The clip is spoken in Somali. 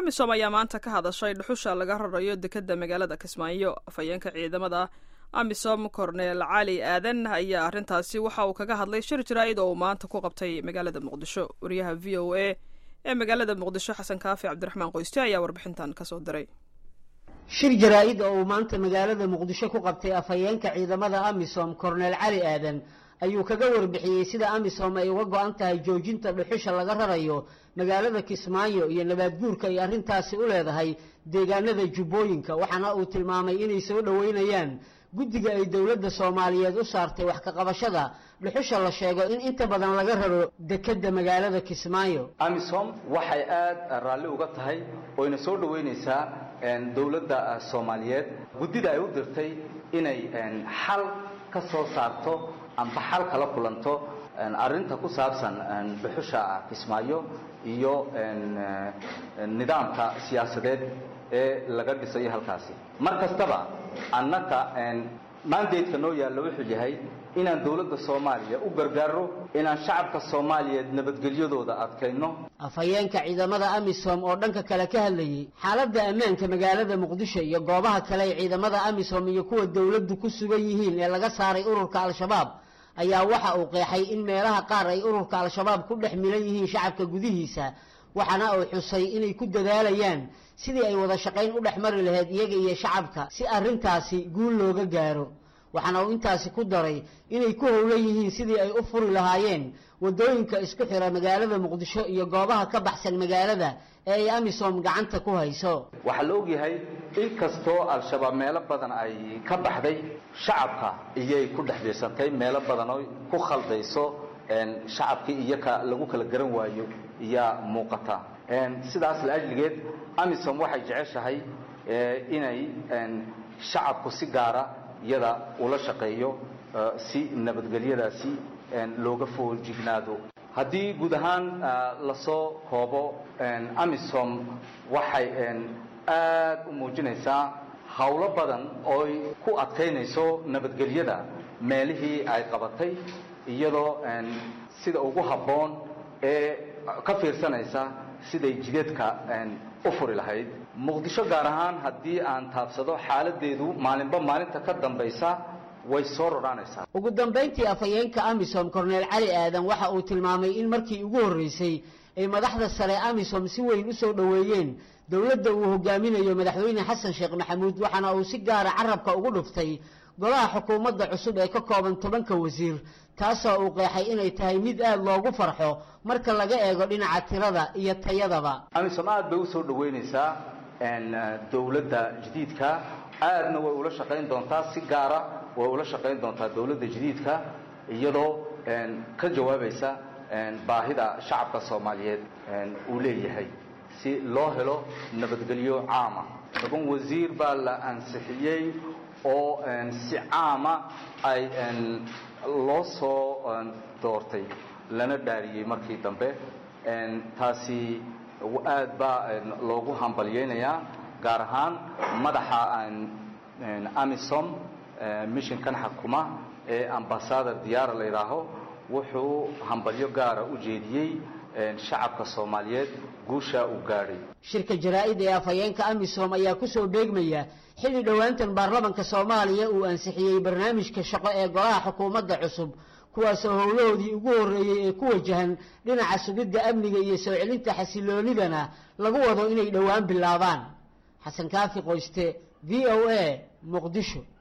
amisom ayaa maanta ka hadashay dhuxusha laga rarayo dekeda magaalada kismaayo afhayeenka ciidamada amisom korneel cali aadan ayaa arrintaasi waxa uu kaga hadlay shir jaraa'id oo uu maanta ku qabtay magaalada muqdisho wariyaha v o a ee magaalada muqdisho xasan kaafi cabdiraxmaan qoyste ayaa warbixintan kasoo diray shir jaraa-id oo uu maanta magaalada muqdisho ku qabtay afhayeenka ciidamada amisom korneel cali aadan ayuu kaga warbixiyey sida amisom ay uga go-an tahay joojinta dhuxusha laga rarayo magaalada kismaayo iyo nabaadguurka ay arrintaasi u leedahay deegaanada jubbooyinka waxaana uu tilmaamay inay soo dhoweynayaan guddiga ay dowladda soomaaliyeed u saartay wax kaqabashada dhuxusha la sheego in inta badan laga raro dekedda magaalada kismaayo amisom waxay aada raalli uga tahay oyna soo dhoweynaysaa dowladda soomaaliyeed guddida ay u dirtay inay xal ka soo saarto amba xal kala kulanto arrinta ku saabsan dhuxusha kismaayo iyo nidaamka siyaasadeed ee laga dhisayo halkaasi mar kastaba annaka mandateka noo yaalla wuxuu yahay inaan dowladda soomaaliya u gargaaro inaan shacabka soomaaliyeed nabadgelyadooda adkayno afhayeenka ciidamada amisom oo dhanka kale ka hadlayey xaaladda ammaanka magaalada muqdisho iyo goobaha kale ay ciidamada amisom iyo kuwa dowladdu ku sugan yihiin ee laga saaray ururka al-shabaab ayaa waxa uu qeexay in meelaha qaar ay ururka al-shabaab ku dhex milan yihiin shacabka gudihiisa waxaana uu xusay inay ku dadaalayaan sidii ay wada shaqayn u dhex mari lahayd iyaga iyo shacabka si arrintaasi guul looga gaaro waxaana uu intaasi ku daray inay ku howlan yihiin sidii ay u furi lahaayeen waddooyinka isku xira magaalada muqdisho iyo goobaha ka baxsan magaalada ee ay amisom gacanta ku hayso waxaa la ogyahay in kastoo al-shabaab meelo badan ay ka baxday shacabka iyay ku dhex biirsantay meelo badan oo ku khaldayso shacabkii iyo ka lagu kala garan waayo iyaa muuqata sidaas la-ajligeed amisom waxay jeceshahay inay shacabku si gaara iyada ula shaqeeyo si nabadgelyadaasi looga foojignaado haddii guud ahaan lasoo koobo amisom waxay aada u muujinaysaa howlo badan ooy ku adkaynayso nabadgelyada meelihii ay qabatay iyadoo sida ugu habboon ee ka fiirsanaysa siday jideedka u furi lahayd muqdisho gaar ahaan haddii aan taabsado xaaladeedu maalinba maalinta ka dambaysa way soo roraanaysaa ugu dambayntii afhayeenka amisom korneel cali aadan waxa uu tilmaamay in markii ugu horreysay ay madaxda sare amisom si weyn u soo dhoweeyeen dowladda uu hogaaminayo madaxweyne xasan sheekh maxamuud waxaana uu si gaara carabka ugu dhuftay golaha xukuumadda cusub ee ka kooban tobanka wasiir taasoo uu qeexay inay tahay mid aada loogu farxo marka laga eego dhinaca tirada iyo tayadaba amisom aad bay usoo dhoweynaysaa dowladda jadiidka aadna way ula shaqayn doontaa si gaara way ula shaqayn doontaa dowladda jadiidka iyadoo ka jawaabaysa baahida shacabka soomaaliyeed uu leeyahay si loo helo nabadgelyo caama toban wasiir baa la ansixiyey oo si caama ay loo soo doortay lana dhaariyey markii dambe taasi aad baa loogu hambalyeynayaa gaar ahaan madaxa amisom missionkan xakuma ee ambasador diyaara la yidhaaho wuxuu hambalyo gaara u jeediyey shacabka soomaaliyeed guusha uu gaadhay shirka jaraa-id ee afhayeenka amisom ayaa kusoo beegmaya xilli dhowaantan baarlamanka soomaaliya uu ansixiyey barnaamijka shaqo ee golaha xukuumadda cusub kuwaasoo howlahoodii ugu horreeyey ee ku wajahan dhinaca sugidda amniga iyo soo celinta xasiloonidana lagu wado inay dhowaan bilaabaan xasan kaafi qoyste v o a muqdisho